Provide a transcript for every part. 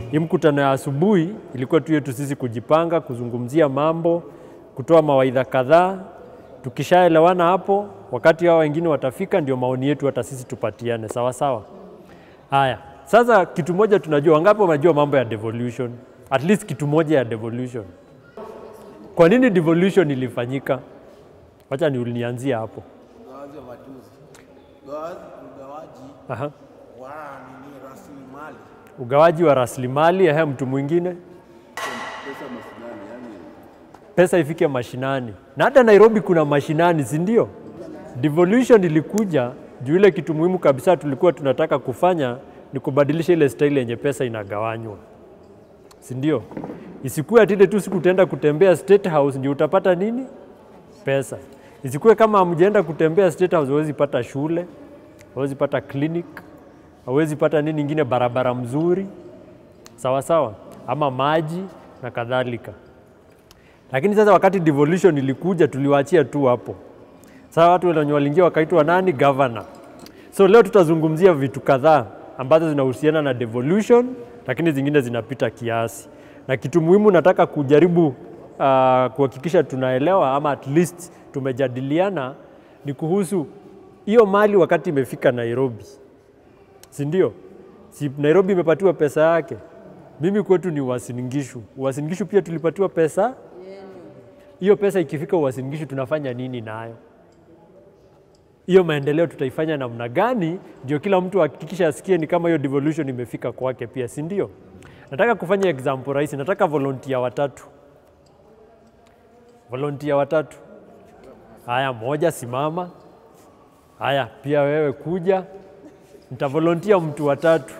Hii mkutano ya asubuhi ilikuwa tu yetu sisi kujipanga, kuzungumzia mambo, kutoa mawaidha kadhaa. Tukishaelewana hapo, wakati hao wengine watafika, ndio maoni yetu hata sisi tupatiane, sawa sawa. Haya, sasa kitu moja tunajua, wangapi wanajua mambo ya devolution? At least kitu moja ya devolution. Kwa nini devolution ilifanyika? Wacha ni nianzie hapo. ugawaji wa majuzi, ugawaji, ugawaji Aha. wa nini rasilimali Ugawaji wa rasilimali, ehe, mtu mwingine pesa mashinani, yani pesa ifike mashinani, na hata Nairobi kuna mashinani, si ndio? Devolution ilikuja juu ile kitu muhimu kabisa tulikuwa tunataka kufanya ni kubadilisha ile style yenye pesa inagawanywa, si ndio? Isikuwe ati ile tu siku utaenda kutembea State House ndio utapata nini pesa. Isikuwe kama hamjaenda kutembea State House huwezi pata shule, huwezi pata clinic, hauwezi pata nini ingine, barabara mzuri, sawa sawa, ama maji na kadhalika. Lakini sasa wakati devolution ilikuja, tuliwaachia tu hapo. Sasa watu wenye waliingia wakaitwa nani? Governor. So leo tutazungumzia vitu kadhaa ambazo zinahusiana na devolution, lakini zingine zinapita kiasi, na kitu muhimu nataka kujaribu uh, kuhakikisha tunaelewa ama at least tumejadiliana ni kuhusu hiyo mali wakati imefika Nairobi, si ndio? Si Nairobi imepatiwa pesa yake. Mimi kwetu ni Uasin Gishu. Uasin Gishu pia tulipatiwa pesa. Hiyo pesa ikifika Uasin Gishu tunafanya nini nayo? Hiyo maendeleo tutaifanya namna gani? Ndio kila mtu hakikisha asikie ni kama hiyo devolution imefika kwake pia, si ndio? Nataka kufanya example rahisi. Nataka volunteer watatu, volunteer watatu. Haya, moja simama. Haya, pia wewe kuja, nitavolontia mtu watatu.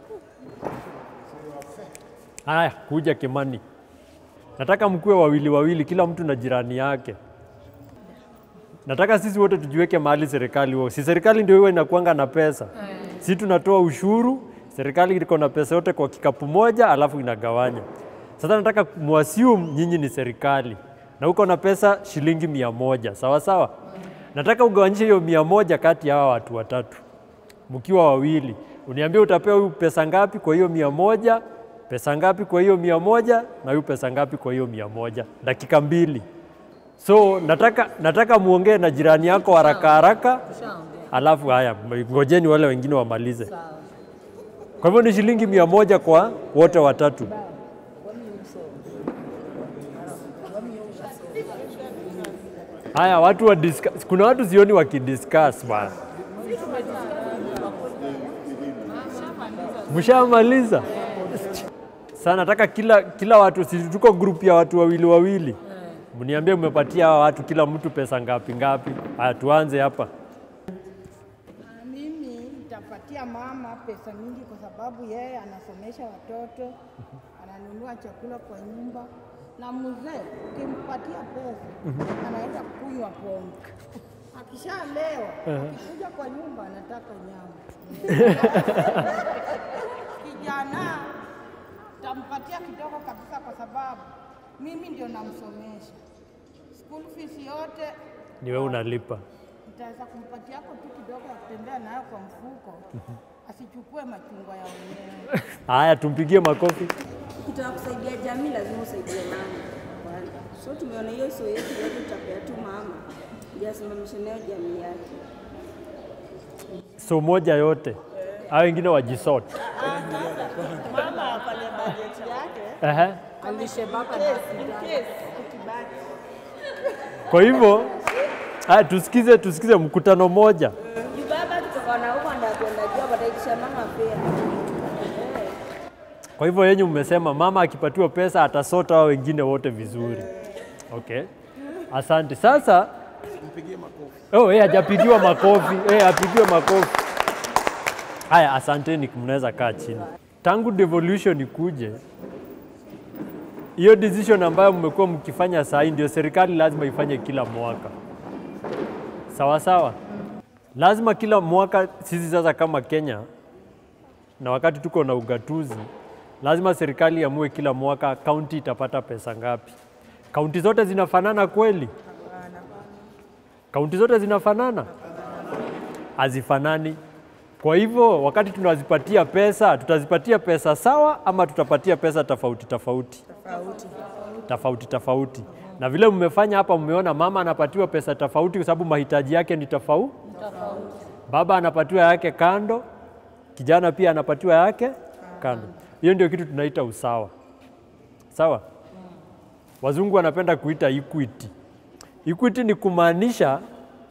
Haya, kuja Kimani. Nataka mkuwe wawili wawili, kila mtu na jirani yake. Nataka sisi wote tujiweke mahali serikali huo. Si serikali ndio iwe inakuanga na pesa, si tunatoa ushuru, serikali iko na pesa yote kwa kikapu moja, alafu inagawanya. Sasa nataka muassume nyinyi ni serikali na uko na pesa shilingi mia moja sawa sawa. Nataka ugawanyishe hiyo mia moja kati ya hawa watu watatu, mkiwa wawili. Uniambie utapewa huyu pesa ngapi kwa hiyo mia moja, pesa ngapi kwa hiyo mia moja, na huyu pesa ngapi kwa hiyo mia moja. Dakika mbili. So nataka, nataka muongee na jirani yako haraka haraka, alafu haya, ngojeni wale wengine wamalize. Kwa hivyo ni shilingi mia moja kwa wote watatu. Haya, watu wa discuss. Kuna watu sioni wakidiscuss bwana. Mshamaliza? Sasa nataka kila, kila watu, si tuko group ya watu wawili wawili, mniambie mmepatia hawa watu kila mtu pesa ngapi ngapi. Haya, tuanze hapa. Mimi nitapatia mama pesa mingi kwa sababu yeye anasomesha watoto, ananunua chakula kwa nyumba, na mzee ukimpatia pesa anaenda kunywa pombe. Akishalewa akikuja kwa nyumba anataka nyama. Kijana tampatia kidogo kabisa, kwa sababu mimi ndio namsomesha. School fees yote Ni wewe unalipa. nitaweza kumpatia yako tu kidogo ya kutembea nayo kwa mfuko, asichukue machungwa ya wenyewe. Haya, tumpigie makofi. Ukitaka kusaidia jamii lazima usaidie mama kwanza. So tumeona hiyo sio yetu yote, tutapea tu mama ndio asimamishe nayo jamii yake. So moja yote, hao wengine wajisort. Mama afanye bajeti yake Ehe. alishe baba in case ukibaki. Kwa hivyo haya, tusikize tusikize mkutano moja. Juu baba kutoka na huko ndio kwenda job ataitisha mama pia. Eh. Kwa hivyo yenyu mmesema mama akipatiwa pesa atasota hao wengine wote vizuri. Okay, asante. Sasa mpigie makofi. oh, eh, hajapigiwa makofi eh, apigiwe makofi. Haya, asanteni, mnaweza kaa chini. Tangu devolution ikuje, hiyo decision ambayo mmekuwa mkifanya saa hii ndio serikali lazima ifanye kila mwaka, sawa sawa. Lazima kila mwaka sisi sasa kama Kenya na wakati tuko na ugatuzi, lazima serikali iamue kila mwaka kaunti itapata pesa ngapi. Kaunti zote zinafanana kweli? Kaunti zote zinafanana? Hazifanani. Kwa hivyo wakati tunazipatia pesa, tutazipatia pesa sawa ama tutapatia pesa tofauti tofauti tofauti tofauti. Na vile mmefanya hapa, mmeona mama anapatiwa pesa tofauti kwa sababu mahitaji yake ni tofauti. Baba anapatiwa yake kando, kijana pia anapatiwa yake kando. Hiyo ndio kitu tunaita usawa, sawa. Wazungu wanapenda kuita equity. Equity ni kumaanisha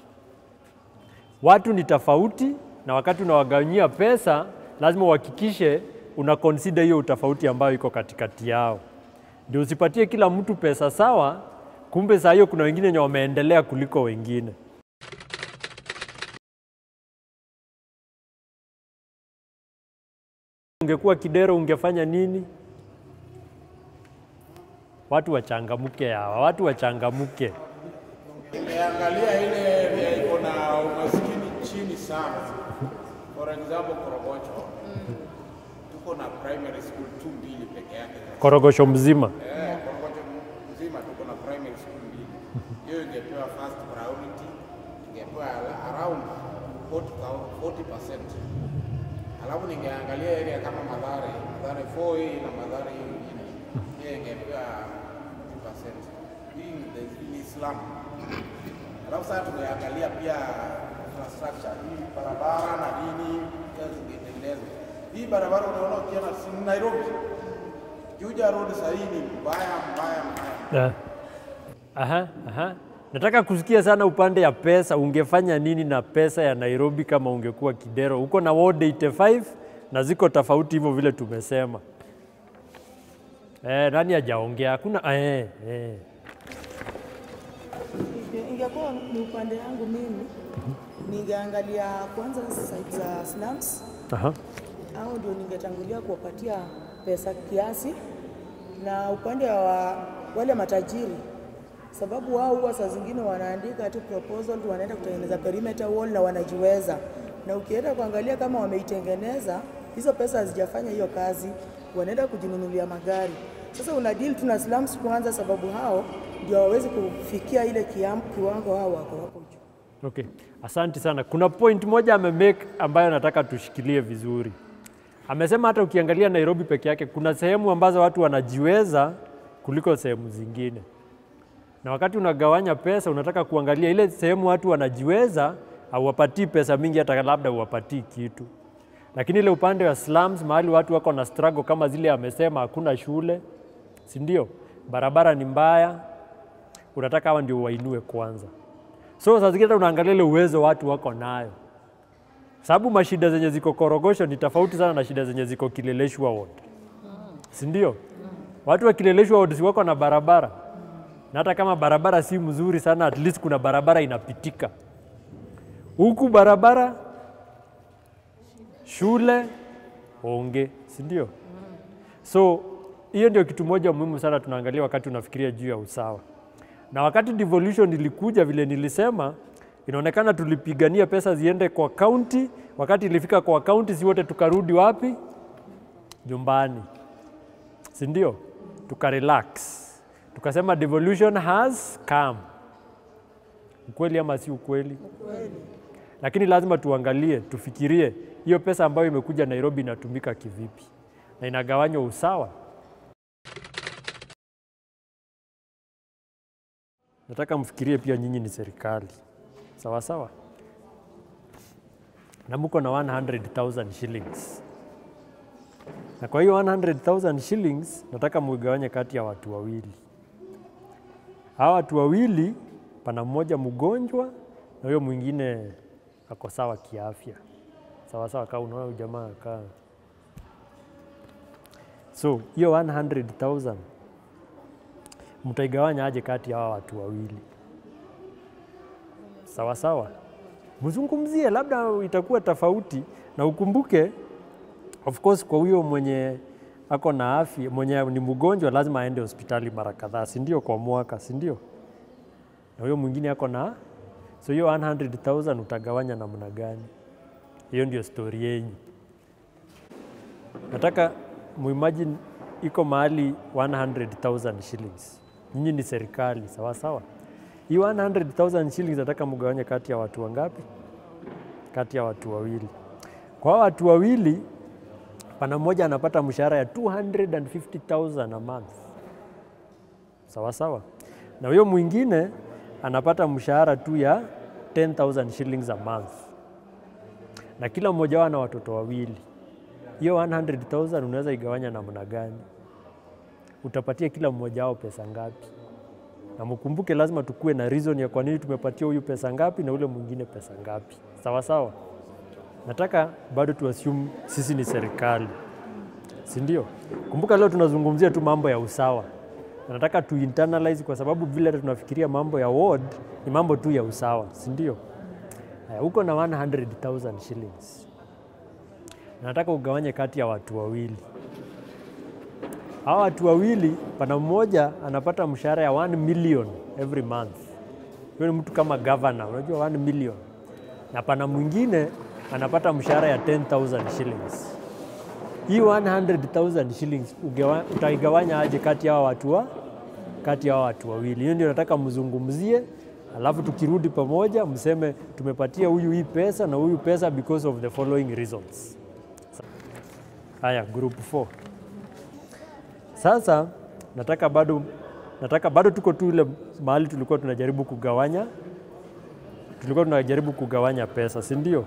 watu ni tofauti, na wakati unawagawanyia pesa lazima uhakikishe una consider hiyo utofauti ambayo iko katikati yao, ndio usipatie kila mtu pesa sawa, kumbe saa hiyo kuna wengine wenye wameendelea kuliko wengine. Ungekuwa kidero ungefanya nini? Watu wachangamuke hawa, watu wachangamuke. Nimeangalia ile area iko na umaskini chini sana. For example, Korogocho tuko na primary school tu mbili peke yake. Korogosho mzima Eh, Korogocho mzima tuko na primary school mbili. Hiyo ingepewa first priority, ingepewa ala- around 40 40%. Alafu ningeangalia area kama Madhare, Madhare 4A na Madhare hiyo ingine. Hiyo ingepewa 50%. Hii ni the- ni slum. Alafu sasa tumeangalia pia infrastructure hii barabara na nini pia zingetengenezwa. Hii barabara unaona ukienda si Nairobi, Juja Road sasa hii ni mbaya mbaya mbaya. Eh. Aha, aha. Nataka kusikia sana upande ya pesa. Ungefanya nini na pesa ya Nairobi kama ungekuwa Kidero? Uko na ward 85 na ziko tofauti hivyo vile tumesema. Eh, nani hajaongea? Hakuna eh, eh. Inge- Ingekuwa ni upande yangu mimi, ningeangalia kwanza site za slums Aha. au ndio ningetangulia kuwapatia pesa kiasi, na upande wa wale matajiri, sababu wao huwa saa zingine wanaandika tu proposal, wanaenda kutengeneza perimeter wall na wanajiweza, na ukienda kuangalia kama wameitengeneza hizo pesa hazijafanya hiyo kazi, wanaenda kujinunulia magari. Sasa una deal tu na slums kwanza, sababu hao ndio hawawezi kufikia ile kiam, kiwango hao wako hapo juu. Okay. Asante sana. Kuna point moja amemake ambayo nataka tushikilie vizuri. Amesema hata ukiangalia Nairobi peke yake kuna sehemu ambazo watu wanajiweza kuliko sehemu zingine, na wakati unagawanya pesa unataka kuangalia ile sehemu watu wanajiweza, hauwapatii pesa mingi, hata labda uwapatii kitu, lakini ile upande wa slums, mahali watu wako na struggle kama zile amesema, hakuna shule, si ndio? Barabara ni mbaya, unataka hawa ndio wainue kwanza. So saa zingine hata unaangalia ile uwezo watu wako nayo, sababu mashida zenye ziko Korogosho ni tofauti sana na shida zenye ziko Kileleshwa ward, si ndio? Watu wa Kileleshwa ward si wako na barabara, na hata kama barabara si mzuri sana, at least kuna barabara inapitika. Huku barabara, shule, onge, si ndio? So hiyo ndio kitu moja muhimu sana tunaangalia wakati unafikiria juu ya usawa. Na wakati devolution ilikuja, vile nilisema, inaonekana tulipigania pesa ziende kwa kaunti. Wakati ilifika kwa kaunti, si wote tukarudi wapi? Nyumbani, si ndio? Tukarelax, tukasema devolution has come. Ukweli ama si ukweli? Lakini lazima tuangalie, tufikirie hiyo pesa ambayo imekuja Nairobi inatumika kivipi na inagawanywa usawa. Nataka mfikirie pia nyinyi ni serikali, sawa sawa, na mko na 100,000 shillings, na kwa hiyo 100,000 shillings nataka mugawanye kati ya watu wawili. Hawa watu wawili, pana mmoja mgonjwa na huyo mwingine ako sawa kiafya, sawa sawa. Kaa unaona huyu jamaa kaa, so hiyo 100,000 mtaigawanya aje kati ya hawa watu wawili? Sawa sawa, mzungumzie, labda itakuwa tofauti, na ukumbuke of course, kwa huyo mwenye ako na afya, mwenye ni mgonjwa, lazima aende hospitali mara kadhaa, si ndio? Kwa mwaka, si ndio? Na huyo mwingine ako na so hiyo 100,000 utagawanya namna gani? Hiyo ndio stori yenyu. Nataka muimagine iko mahali 100,000 shillings. Nyinyi ni serikali, sawa sawa. Hii 100,000 shillings nataka mgawanye kati ya watu wangapi? Kati ya watu wawili. Kwa hao watu wawili, pana mmoja anapata mshahara ya 250,000 a month, sawa sawa, na huyo mwingine anapata mshahara tu ya 10,000 shillings a month, na kila mmoja wao ana watoto wawili. Hiyo 100,000 unaweza igawanya namna gani? Utapatia kila mmoja wao pesa ngapi? Na mkumbuke, lazima tukue na reason ya kwa nini tumepatia huyu pesa ngapi na ule mwingine pesa ngapi, sawa sawa. Nataka bado tu assume sisi ni serikali, si ndio? Kumbuka leo tunazungumzia tu mambo ya usawa. Na Nataka tu internalize kwa sababu vile hata tunafikiria mambo ya ward ni mambo tu ya usawa, si ndio? Haya, uko na 100,000 shillings. Na Nataka ugawanye kati ya watu wawili. Hawa watu wawili, pana mmoja anapata mshahara ya 1 million every month. Huyo ni mtu kama governor, unajua 1 million. Na pana mwingine anapata mshahara ya 10,000 shillings. Hii 100,000 shillings ugewa- utaigawanya aje kati ya hawa watu wa kati ya hawa watu wawili? Hiyo ndio nataka mzungumzie, alafu tukirudi pamoja mseme tumepatia huyu hii pesa na huyu pesa because of the following reasons. Haya, group 4. Sasa nataka bado nataka bado tuko tu ile mahali tulikuwa tunajaribu kugawanya tulikuwa tunajaribu kugawanya pesa, si ndio?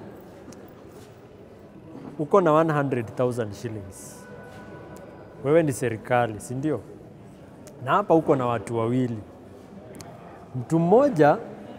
Uko na 100,000 shillings, wewe ni serikali, si ndio? Na hapa uko na watu wawili, mtu mmoja,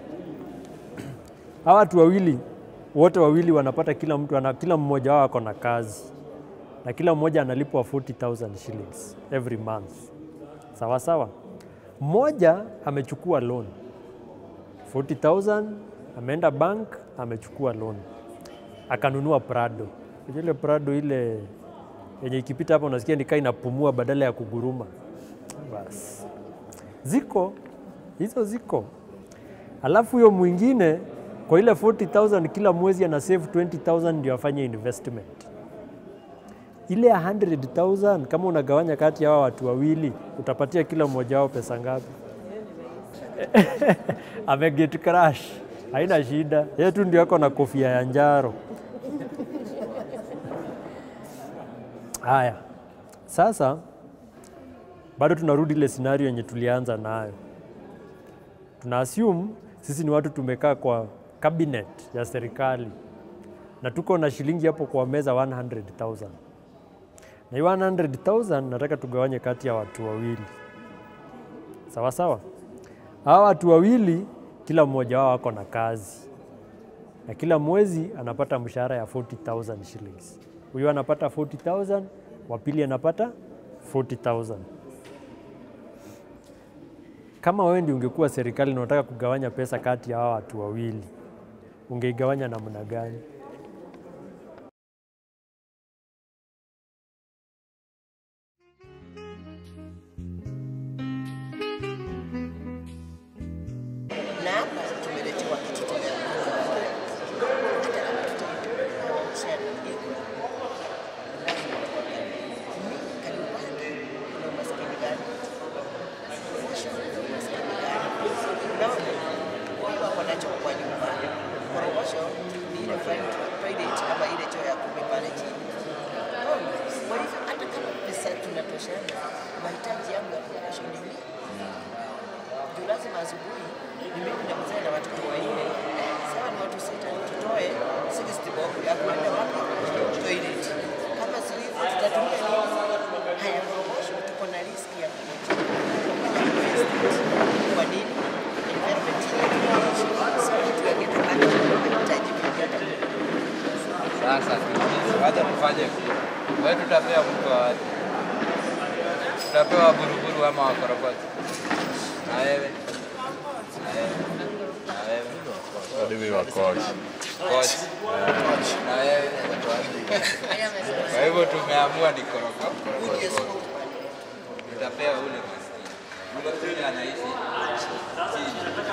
hawa watu wawili wote wawili wanapata, kila mtu ana, kila mmoja wao ako na kazi na kila mmoja analipwa 40,000 shillings every month, sawa sawa. Mmoja amechukua loan 40,000 ameenda bank amechukua loan akanunua Prado. Unajua ile Prado ile yenye ikipita hapa unasikia nikaa inapumua badala ya kuguruma. Bas, ziko hizo ziko. Alafu huyo mwingine kwa ile 40,000 kila mwezi ana save 20,000 ndio afanye investment. Ile ya 100,000 kama unagawanya kati ya hawa watu wawili utapatia kila mmoja wao pesa ngapi? ameget crash, haina shida, yeye tu ndio ako na kofia ya njaro. Haya, sasa bado tunarudi ile scenario yenye tulianza nayo. Tuna assume sisi ni watu tumekaa kwa cabinet ya serikali na tuko na shilingi hapo kwa meza 100,000 na hiyo 100,000 nataka tugawanye kati ya watu wawili, sawa sawa. Hawa watu wawili kila mmoja wao ako na kazi na kila mwezi anapata mshahara ya 40,000 shillings. Huyu anapata 40,000, wa pili anapata 40,000. Kama wewe ndio ungekuwa serikali na unataka kugawanya pesa kati ya hawa watu wawili, ungeigawanya namna gani? na hapa tumeletewa kitu nacho kwa nyumba. Korogosho ni ile toilet kama ile choo ya kumi pale chini. Unaona? Kwa hivyo hata kama pesa tunatoshana, mahitaji yangu ya korogosho ni mingi juu lazima asubuhi ni mimi na mzee na watoto wanne, sawa ni watu sita, tutoe 60 bob ya kwenda wapi toilet. Kama si hivyo tutatumia nini? Haya korogosho, tuko na riski ya kuja kwa nini? Environment yetu inaishi. So kitu ya kitu bado tunahitaji kujiandaa. Sasa tuulize, wacha tufanye vile. Wewe tutapea mtu wa wapi? Tutapewa buruburu ama wakorokocho? Na wewe? Na wewe? Na wewe? Mimi wa coach. Coach. Na wewe? Kwa hivyo tumeamua ni koroko. koroko. Tutapea ule maskini. Ule ule anaishi chini.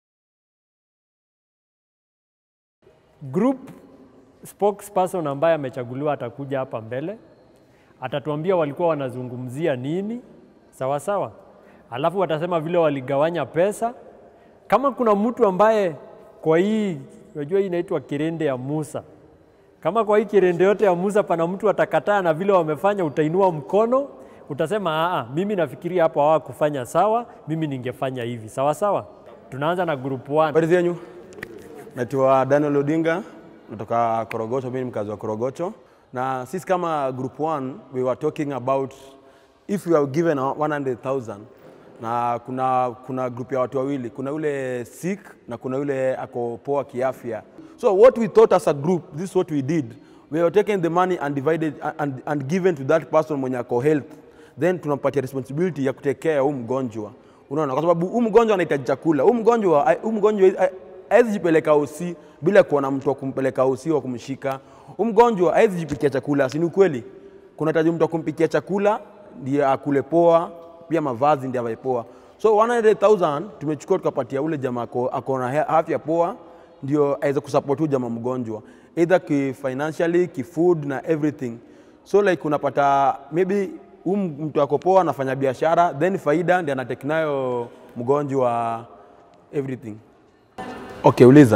group spokesperson ambaye amechaguliwa atakuja hapa mbele, atatuambia walikuwa wanazungumzia nini, sawa sawa, alafu watasema vile waligawanya pesa. Kama kuna mtu ambaye kwa hii, unajua hii inaitwa kirende ya Musa, Kama kwa hii kirende yote ya Musa pana mtu atakataa na vile wamefanya, utainua mkono utasema aa, mimi nafikiria hapo hawakufanya sawa, mimi ningefanya hivi. Sawa sawa. Tunaanza na group 1. Habari zenyu, naitwa Daniel Odinga, natoka Korogocho. Mimi ni mkazi wa Korogocho, na sisi kama group 1 we were talking about if we are given 100,000 na kuna, kuna group ya watu wawili, kuna yule sick na kuna yule ako poa kiafya. So what we thought as a group, this is what we did. We were taking the money and divided and, and given to that person mwenye ako health, then tunampatia responsibility ya kutekea huu mgonjwa Unaona, kwa sababu huu mgonjwa anahitaji chakula. Huu mgonjwa huu mgonjwa hawezi jipeleka usi bila kuona mtu wa kumpeleka usi wa kumshika. Huu mgonjwa hawezi jipikia chakula, si ni ukweli? Kunahitaji mtu wa kumpikia chakula ndiye akule poa, pia mavazi ndiye avae poa. So 100,000 tumechukua tukapatia ule jamaa ako, ako na he- afya poa, ndio aweze kusupport huyu jamaa mgonjwa either ki financially, ki food na everything. So like unapata maybe huyu mtu ako poa anafanya biashara then faida ndiye anatake nayo mgonjwa everything. Okay, uliza.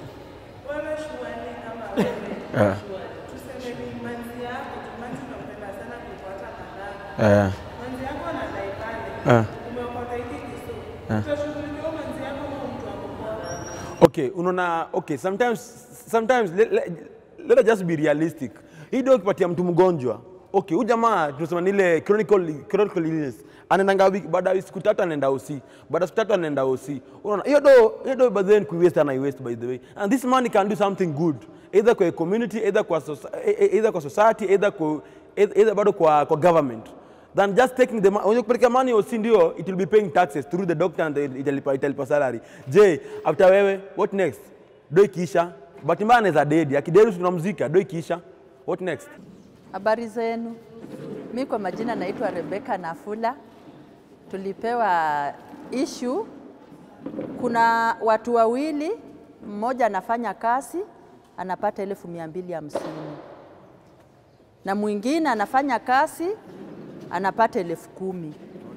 Eh. Eh. Eh. Okay, unaona, okay, sometimes, sometimes let, let, let us just be realistic. Hii ndio ukipatia mtu mgonjwa. Okay, huyu jamaa tunasema ni ile chronical, chronical illness. Anaendanga wiki baada ya siku tatu anaenda OC. Baada ya siku tatu anaenda OC. Unaona, hiyo do hiyo do by then ku waste ana waste by the way. And this money can do something good. Either kwa community, either kwa soci- e- e- either kwa society, either kwa either bado kwa kwa government than just taking the money. Unajua kupeleka money OC ndio it will be paying taxes through the doctor and the- italipa italipa salary. Je, after wewe what next? Do ikiisha. Bahati mbaya anaweza dedi. Akidedi tunamzika. Do ikiisha. What next? Habari zenu. Mi kwa majina naitwa Rebeka Nafula. Tulipewa issue, kuna watu wawili, mmoja anafanya kazi anapata elfu mia mbili hamsini na mwingine anafanya kazi anapata elfu kumi.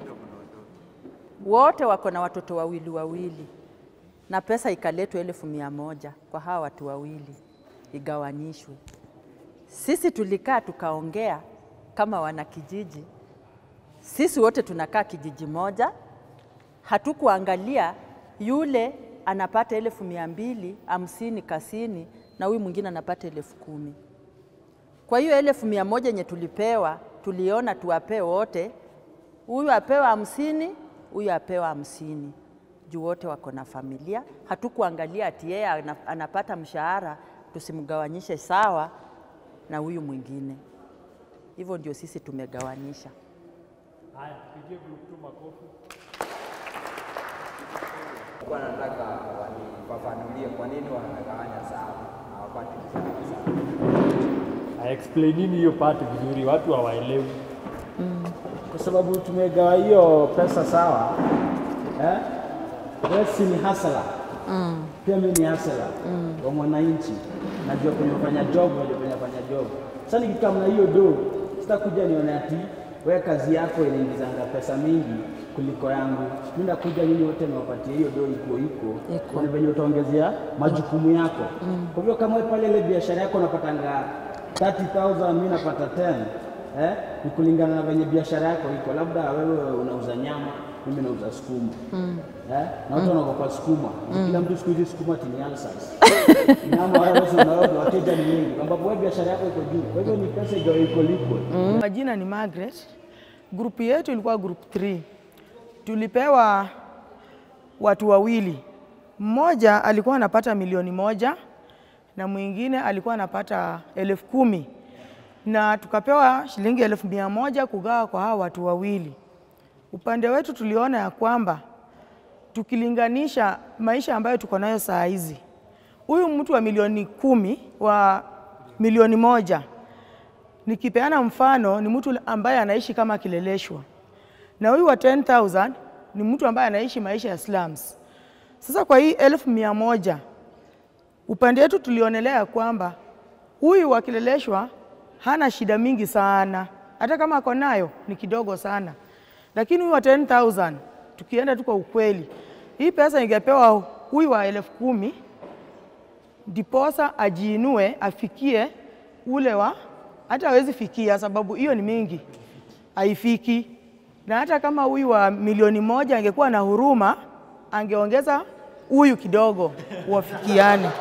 Wote wako na watoto wawili wawili, na pesa ikaletwa elfu mia moja kwa hawa watu wawili igawanyishwe. Sisi tulikaa tukaongea kama wanakijiji, sisi wote tunakaa kijiji moja, hatukuangalia yule anapata elfu mia mbili hamsini kasini na huyu mwingine anapata elfu kumi. Kwa hiyo elfu mia moja yenye tulipewa, tuliona tuwapee wote, huyu apewa hamsini, huyu apewa hamsini juu wote wako na familia. Hatukuangalia ati yeye ana- anapata mshahara tusimgawanyishe sawa na huyu mwingine. Hivyo ndio sisi tumegawanyisha. Haya, pigie group 2 makofi. Kwa nataka wanifafanulie kwa nini wanagawanya sawa na hawapati sawa sawa. Explainini hiyo part vizuri, watu hawaelewi. kwa sababu tumegawa hiyo pesa sawa eh? Wewe si ni hasala Mm. pia mimi ni hasala wa mwananchi, najua kwenye kufanya job, najua kwenye kufanya job. Sasa nikikamna hiyo do, sitakuja nione ati wewe kazi yako inaingizanga pesa mingi kuliko yangu. Mimi nakuja nyinyi wote niwapatie hiyo do iko iko, Iko. ni venye utaongezea majukumu yako. Kwa hivyo kama wewe pale ile biashara yako unapatanga 30,000 mimi napata 10 eh, ni kulingana na venye biashara yako iko. Labda wewe unauza nyama, mimi nauza sukuma eh, na watu wanaogopa sukuma. Kila mtu siku hizi sukuma tini ulcers. Nyama wewe unaona wateja ni wengi, ambapo wewe biashara yako iko juu. Kwa hivyo ni pesa iko iko liquid. Majina ni Margaret. Grupu yetu ilikuwa group 3. Tulipewa watu wawili, mmoja alikuwa anapata milioni moja na mwingine alikuwa anapata elfu kumi na tukapewa shilingi elfu mia moja kugawa kwa hawa watu wawili. Upande wetu tuliona ya kwamba tukilinganisha maisha ambayo tuko nayo saa hizi, huyu mtu wa milioni kumi wa milioni moja nikipeana mfano ni mtu ambaye anaishi kama kileleshwa, na huyu wa 10,000 ni mtu ambaye anaishi maisha ya slums. Sasa kwa hii elfu mia moja upande wetu tulionelea kwamba huyu wa kileleshwa hana shida mingi sana, hata kama ako nayo ni kidogo sana, lakini huyu wa 10,000 tukienda tu kwa ukweli, hii pesa ingepewa huyu wa elfu kumi ndiposa ajiinue afikie ule wa hata hawezi fikia, sababu hiyo ni mingi, haifiki. Na hata kama huyu wa milioni moja angekuwa na huruma, angeongeza huyu kidogo wafikiane.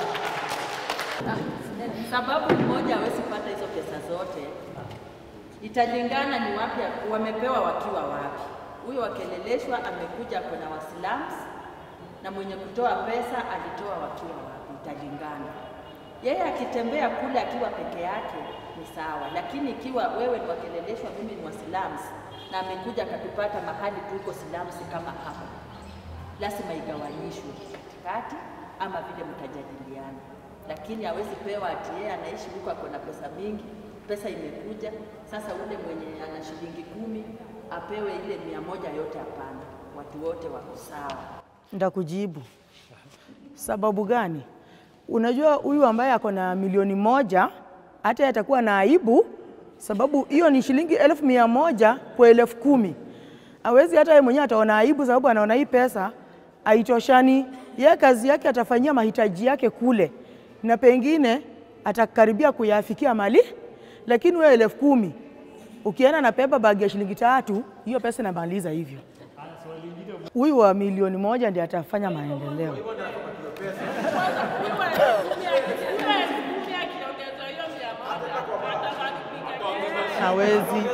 Sababu mmoja hawezi pata hizo pesa zote, italingana ni wapi wamepewa wakiwa wapi. Huyo wakeleleshwa amekuja kwenye waslums na mwenye kutoa pesa alitoa wakiwa wapi, italingana. Yeye akitembea kule akiwa peke yake ni sawa, lakini ikiwa wewe ni wakeleleshwa, mimi ni wa slums na amekuja akatupata mahali tuko slums kama hapa, lazima igawanyishwe katikati ama vile mtajadiliana, lakini hawezi pewa ati yeye anaishi huko ako na pesa mingi, pesa imekuja sasa, ule mwenye ana shilingi kumi apewe ile mia moja yote? Hapana, watu wote wako sawa. Ndakujibu sababu gani? Unajua, huyu ambaye ako na milioni moja hata yeye atakuwa na aibu, sababu hiyo ni shilingi elfu mia moja kwa elfu kumi. Hawezi hata yeye mwenyewe ataona aibu, sababu anaona hii pesa haitoshani. Yeye kazi yake atafanyia mahitaji yake kule, na pengine atakaribia kuyafikia mali, lakini wewe elfu kumi ukienda na pepa bagi ya shilingi tatu, hiyo pesa inamaliza hivyo. Huyu wa milioni moja ndiye atafanya maendeleo. Hawezi.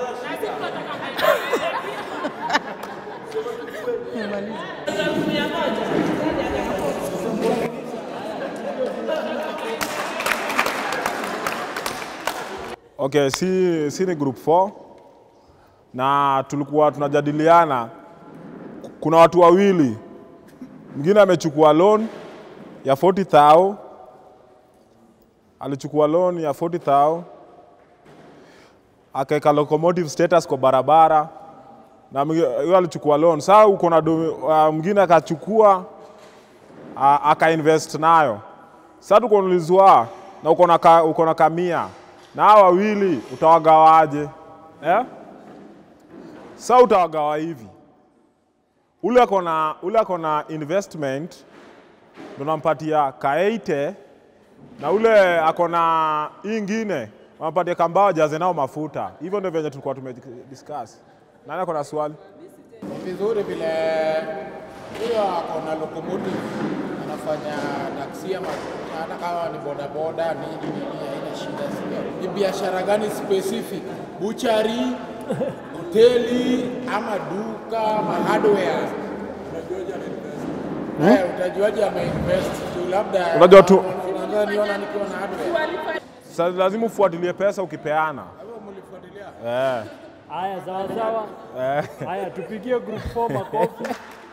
Okay, si, si ni group 4 na tulikuwa tunajadiliana, kuna watu wawili, mwingine amechukua loan ya 40,000 alichukua loan ya 40,000 akaweka locomotive status kwa barabara na mwingine- huyo alichukua loan. Sasa uko na do- uh, mwingine akachukua uh, akainvest nayo. Sasa tuko naulizwa na uko na ka, uko na kamia na hawa wawili utawagawaje eh? Sasa utawagawa hivi, ule ako na ule ako na investment ndo nampatia kaeite na ule ako na hii ingine wampatie kambao jaze nao mafuta. Hivyo ndio venye tulikuwa tumediscuss. Nani ako na swali? Ni vizuri vile huyo ako na locomotive anafanya taksi ama hata kama ni bodaboda nini nini, haina shida. sio? Ni biashara gani specific? Buchari, hoteli ama duka ama hardware? Eh, utajuaje ameinvest tu labda Unajua tu- unaweza niona nikiwa na hardware. Sasa lazima ufuatilie pesa ukipeana. Eh. Haya, sawa sawa. Eh. Haya, tupigie group 4 makofi.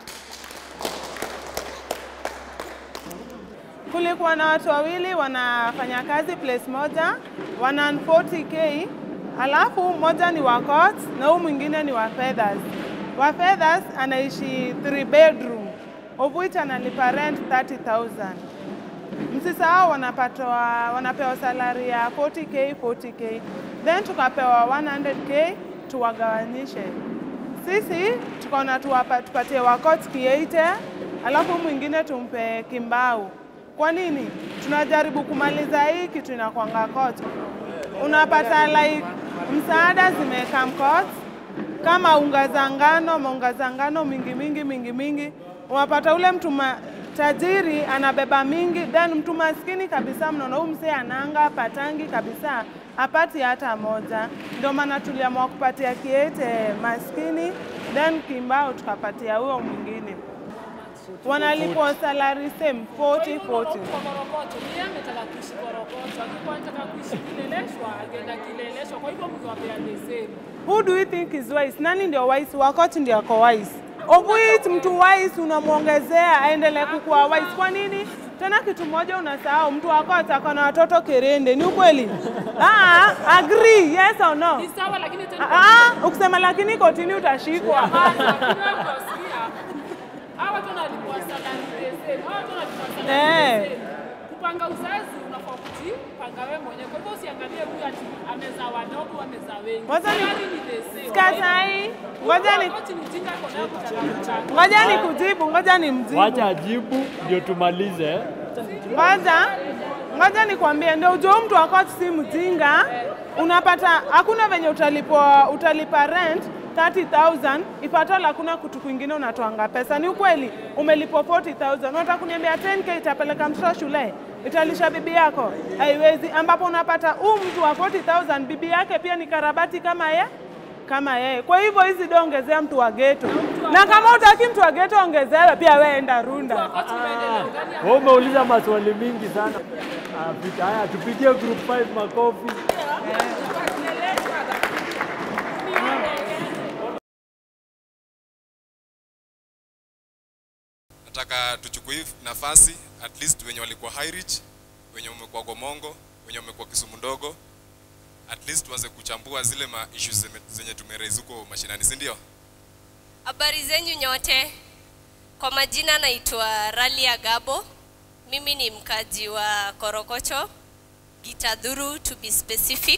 Kulikuwa na watu wawili wanafanya kazi place moja, wana 40k, alafu mmoja ni wa court na huyu mwingine ni wa feathers. Wa feathers anaishi 3 bedroom of which analipa rent 30,000. Msisahau wanapatwa wanapewa salary ya 40k 40k, then tukapewa 100k tuwagawanyishe. Sisi tukaona tuwapa, tupatie wakot kieite, alafu mwingine tumpe kimbau. Kwa nini? Tunajaribu kumaliza hii kitu inakwanga kot. Unapata like msaada zimeka mkot kama unga za ngano, maunga za ngano mingi mingi mingi mingi, unapata ule mtu ma- tajiri anabeba mingi, then mtu maskini kabisa, mnaona huyu msee ananga patangi kabisa, apati hata moja. Ndio maana tuliamua kupatia kiete maskini, then kimbao tukapatia huyo mwingine wanalipwa salary same 40 40. Korokocho, yeye ametaka kuishi Korokocho, alikuwa anataka kuishi Kileleshwa, akaenda Kileleshwa, kwa hivyo mkiwapea the same. Who do you think is wise? Nani ndio wise? Wakati ndio ako wise. Of which mtu wise unamwongezea aendelee kukuwa wise. Kwa nini? Tena kitu moja unasahau, mtu wako ataka na watoto kerende, ni ukweli? Ah, agree, yes or no? Ni sawa, lakini tena Ah, ukisema lakini kotini utashikwa. Hapana, lakini wewe unasikia, hawa watu wanalipwa salary the same, hawa watu wanalipwa salary Eh. the same. Kupanga uzazi unafaa kujipanga wewe mwenyewe, kwa hivyo usiangalie huyu ati amezaa wadogo, amezaa wengi. Wacha ni- Salary ni the same. Skatai, ngoja ni Wakati ni ujinga ako nayo kutaka kuchanga. ngoja nikujibu, ngoja nimjibu. Wacha ajibu ndio tumalize. Kwanza ngoja nikwambie, ndio ujue huyu mtu wa court si mjinga. Unapata hakuna venye utalipa, utalipa rent 30,000 ifatala hakuna kutu kwingine unatoanga pesa. Ni ukweli umelipwa 40,000, unataka kuniambia 10k itapeleka mtoto shule italisha bibi yako? Haiwezi, ambapo unapata huu mtu wa 40,000 bibi yake pia ni karabati kama ye kama yeye. Kwa hivyo hizi do ongezea mtu wa geto, na kama utaki mtu wa geto ongezewe pia, wewe enda runda. Wewe umeuliza maswali mingi sana. Ah, pita- Haya, tupigie group 5 makofi. nataka tuchukue hii nafasi at least wenye walikuwa high reach wenye wamekuwa gomongo wenye wamekuwa kisumu ndogo at least tuanze kuchambua zile ma issues zenye, zenye tumeraise huko mashinani si ndio Habari zenyu nyote. Kwa majina naitwa Ralia Gabo. Mimi ni mkaji wa Korokocho, Gitadhuru to be specific,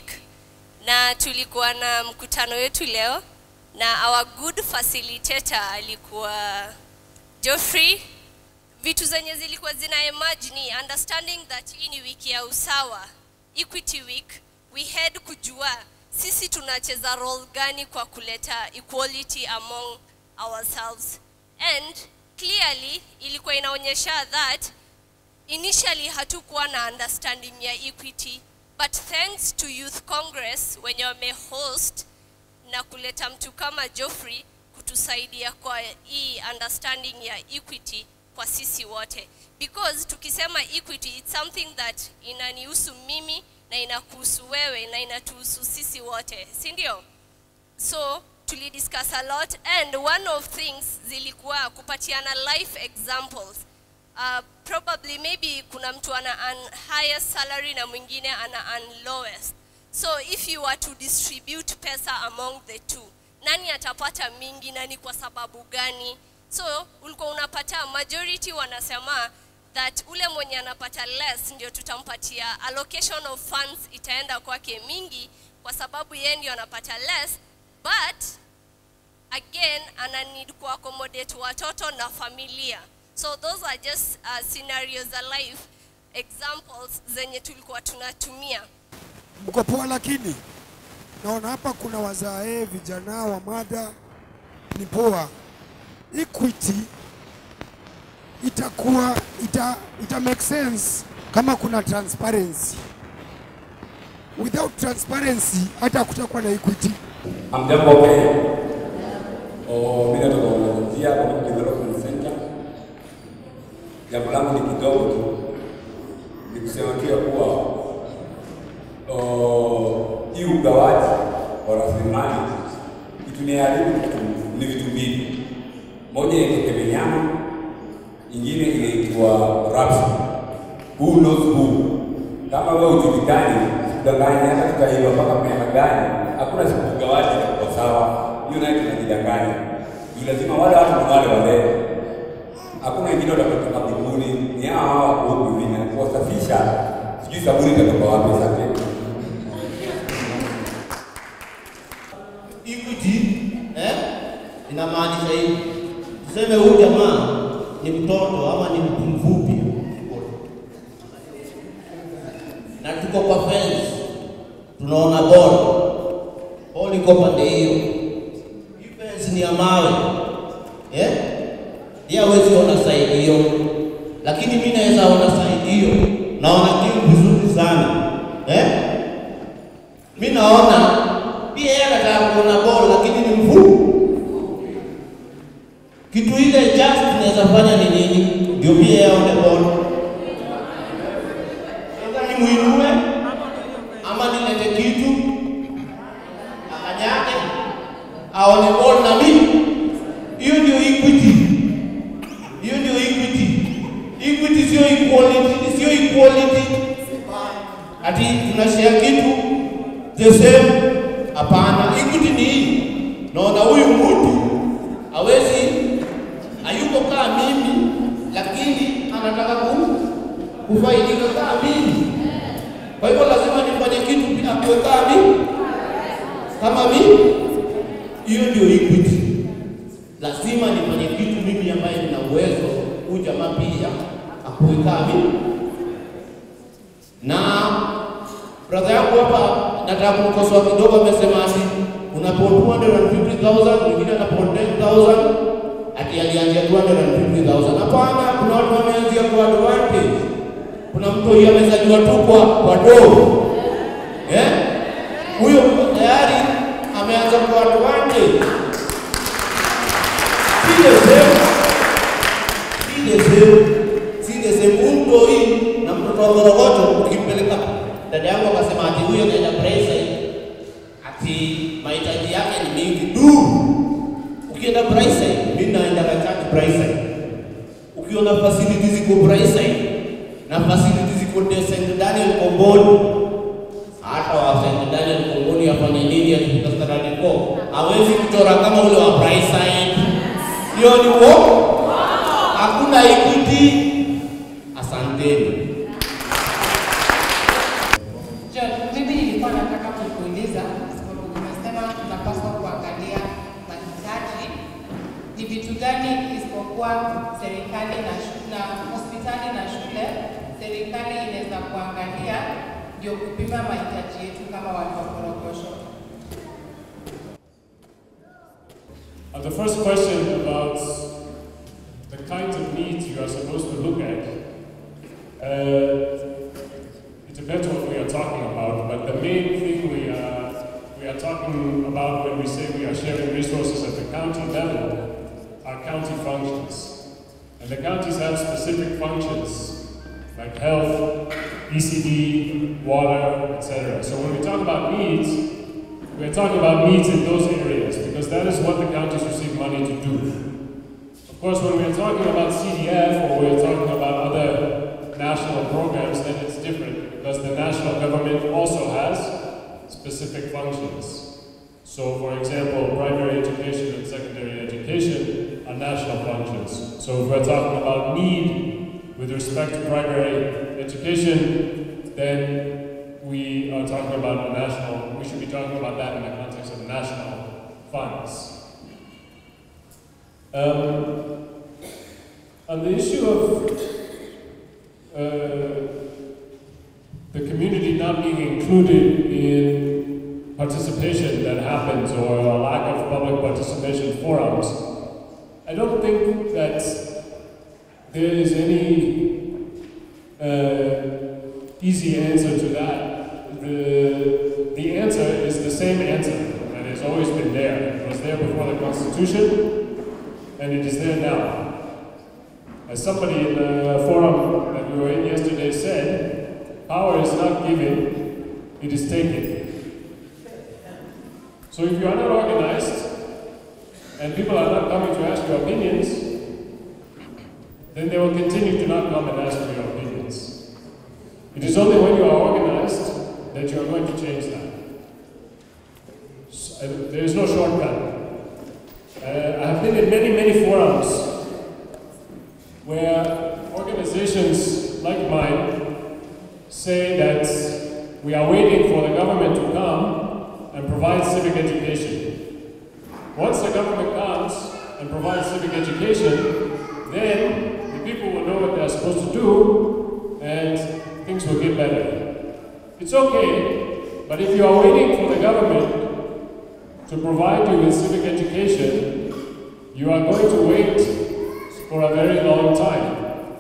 na tulikuwa na mkutano wetu leo na our good facilitator alikuwa Geoffrey. Vitu zenye zilikuwa zina emerge ni understanding that hii ni wiki ya usawa, Equity Week. We had kujua sisi tunacheza role gani kwa kuleta equality among ourselves and clearly ilikuwa inaonyesha that initially hatukuwa na understanding ya equity but thanks to youth congress wenye wamehost na kuleta mtu kama Geoffrey kutusaidia kwa hii understanding ya equity kwa sisi wote because tukisema equity it's something that inanihusu mimi na inakuhusu wewe na inatuhusu sisi wote si ndio so tulidiscuss a lot and one of things zilikuwa kupatiana life examples uh, probably maybe kuna mtu ana earn highest salary na mwingine ana earn lowest so if you were to distribute pesa among the two nani atapata mingi na ni kwa sababu gani so ulikuwa unapata majority wanasema that ule mwenye anapata less ndio tutampatia allocation of funds itaenda kwake mingi kwa sababu yeye ndio anapata less but again ana need kuaccommodate watoto na familia so those are just uh, scenarios alive examples zenye tulikuwa tunatumia mko poa, lakini naona hapa kuna wazae vijana wa madha ni poa. Equity itakuwa ita, ita make sense kama kuna transparency. Without transparency hata kutakuwa na equity. Hamjambo Kenya. Oh, mimi natoka Volunteer Community Development Center. Jambo langu ni kidogo tu, ni kusema tu ya kuwa oh, hii ugawaji wa rasilimali ituniharibu ni vitu mbili. Moja inaitwa Kemenyama, ingine inaitwa Rapsi. Who knows who? Kama wewe hujulikani, usidanganye hata tutaiba mpaka miaka gani, hakuna siku ugawaji itakuwa sawa. Hiyo nayo tunajidanganya. Ni lazima wale watu ni wale wale, hakuna wengine watatoka mbinguni, ni hawa hawa huku hivi na kuwasafisha, sijui sabuni itatoka wapi. Asante. Equity eh, inamaanisha hivi, tuseme huyu jamaa ni mtoto ama ni mtu mfupi na tuko kwa fence, tunaona ball, ball iko pande hiyo, hii fence ni ya mawe eh, yeye hawezi ona side hiyo, lakini mimi naweza ona side hiyo, naona kitu vizuri sana eh, mimi naona pia yeye anataka kuona ball lakini ni mfupi. Kitu ile just tunaweza fanya ni nini? Ndio pia yeye aone ball. Aidha nimuinue ama nilete kitu akanyage aone ball na mimi. Hiyo ndio equity. Hiyo ndio equity. Equity sio equality, sio equality. Ati tunashare kitu the same Hapana, equity ni hii. Naona huyu mtu hawezi, hayuko kama mimi, lakini anataka ku, kufaidika kama mimi. Kwa hivyo lazima nifanye kitu bila kuwe kama mimi, kama mimi. Hiyo ndio equity. Lazima nifanye kitu mimi ambaye nina uwezo, huyu jamaa pia akuwe kama mimi. Na brother yangu hapa nataka kumkosoa kidogo, amesema ati unapo 250,000 mwingine anapo 10,000 ati alianzia 250,000. Hapana, kuna watu wameanzia kwa advantage. Kuna mtu huyu amezaliwa tu kwa kwa doo eh, huyo tayari ameanza kwa advantage. Si the same, si the same, si the same. Huyu mtu hii na mtoto wa Korogocho ukimpeleka, dada yangu akasema ati huyo anaenda Braeside ati mahitaji yake ni mingi du. Ukienda Braeside, mimi naenda kachati Braeside. Ukiona facilities ziko Braeside na facilities ziko de St. Daniel Komboni, hata wa St. Daniel Komboni afanye nini akifika standard 4 hawezi kuchora kama ule wa Braeside. Hiyo ni uongo. Hakuna equity. Asanteni. John, mimi nilikuwa nataka kukuuliza sababu umesema tunapaswa kuangalia mahitaji ni vitu gani isipokuwa serikali na, shu- na hospitali na shule, serikali inaweza kuangalia ndio kupima mahitaji yetu kama watu wa Korogosho. Uh, the first question about the kinds of needs you are supposed to look at, uh, it depends what we are talking about, but the main thing we are, we are talking about when we say we are sharing resources at the county level are county functions. And the counties have specific functions like health, ECD, water, etc. So when we talk about needs, we're talking about needs in those areas because that is what the counties receive money to do. Of course, when we're talking about CDF or we're talking about other national programs, then it's different because the national government also has specific functions. So, for example, primary education and secondary education are national functions. So, if we're talking about need with respect to primary education, then we are talking about a national, we should be talking about that in the context of national funds. Um, on the issue of uh, the community not being included in participation that happens or a lack of public participation forums, I don't think that there is any uh, easy answer to that. The, the answer is the same answer that has always been there. It was there before the Constitution, and it is there now. As somebody in the forum that we were in yesterday said, power is not given, it is taken. So if you are not organized, and people are not coming to ask your opinions, then they will continue to not come and ask for your opinions. It is only when you are organized that you are going to change that. S- uh, There is no shortcut. Uh, I have been in many, many forums where organizations like mine say that we are waiting for the government to come and provide civic education. Once the government comes and provides civic education, then the people will know what they're supposed to do and things will get better. It's okay, but if you are waiting for the government to provide you with civic education, you are going to wait for a very long time.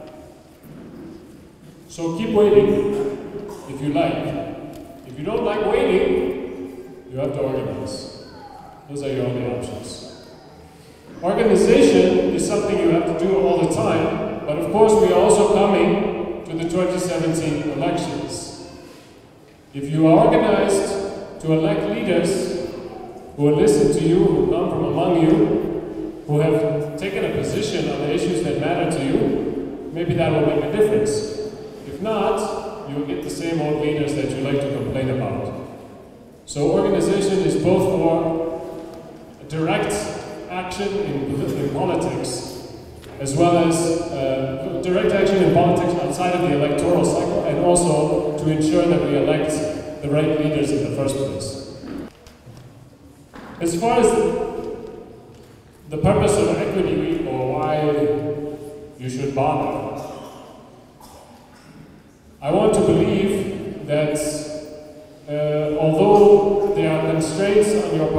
So keep waiting if you like. If you don't like waiting, you have to organize. Those are your only options. Organization is something you have to do all the time, but of course we are also coming to the 2017 elections. If you are organized to elect leaders who will listen to you, who come from among you, who have taken a position on the issues that matter to you, maybe that will make a difference. If not, you will get the same old leaders that you like to complain about. So organization is both for direct action in, in politics, as well as uh, direct action in politics outside of the electoral cycle, and also to ensure that we elect the right leaders in the first place. As far as the purpose of Equity Week or why you should bother, I want to believe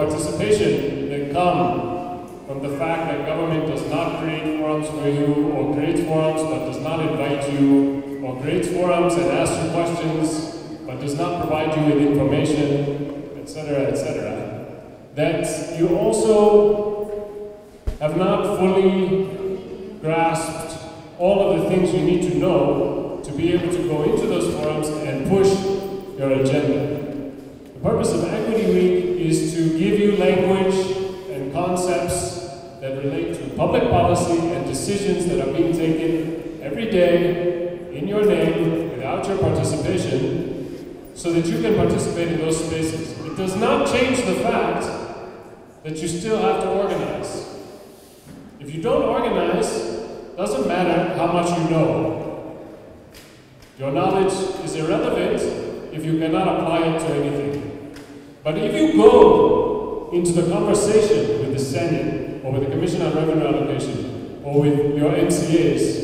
participation that come from the fact that government does not create forums for you or creates forums but does not invite you or creates forums and asks you questions but does not provide you with information, etc., etc., that you also have not fully grasped all of the things you need to know to be able to go into those forums and push your agenda. The purpose of Equity Week is to give you language and concepts that relate to public policy and decisions that are being taken every day in your name without your participation so that you can participate in those spaces. It does not change the fact that you still have to organize. If you don't organize, doesn't matter how much you know. Your knowledge is irrelevant if you cannot apply it to anything. But if you go into the conversation with the Senate or with the Commission on Revenue Allocation or with your MCAs,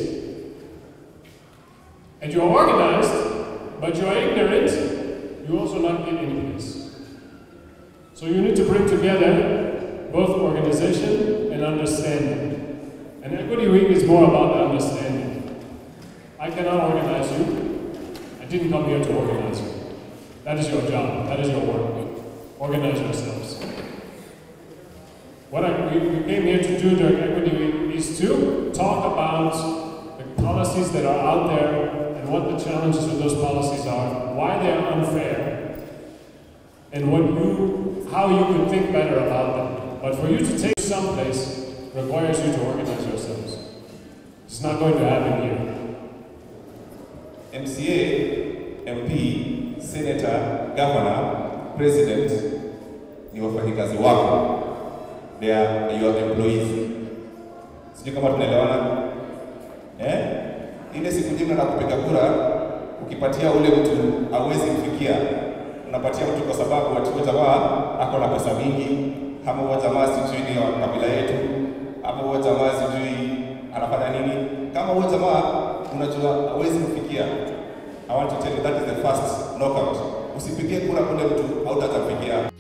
and you're organized, but you're ignorant, you also not get any place. So you need to bring together both organization and understanding. And Equity Week is more about understanding. I cannot organize you. I didn't come here to organize you. That is your job. That is your work. Organize yourselves. What I, we, we came here to do during Equity Week is to talk about the policies that are out there and what the challenges with those policies are, why they are unfair, and what you, how you could think better about them. But for you to take someplace requires you to organize yourselves. It's not going to happen here. MCA, MP, Senator, Governor, President ni wafanyikazi wako. They are your employees. Sijui kama tunaelewana eh? Ile siku njema na kupiga kura, ukipatia ule mtu hauwezi kufikia, unapatia mtu kwa sababu ati huyo jamaa ako na pesa mingi, ama huyo jamaa sijui ni wa kabila yetu, ama huyo jamaa sijui anafanya nini. Kama huyo jamaa unajua hauwezi kufikia, I want to tell you that is the first knockout. Usipigie kura kule mtu hautatamfikia.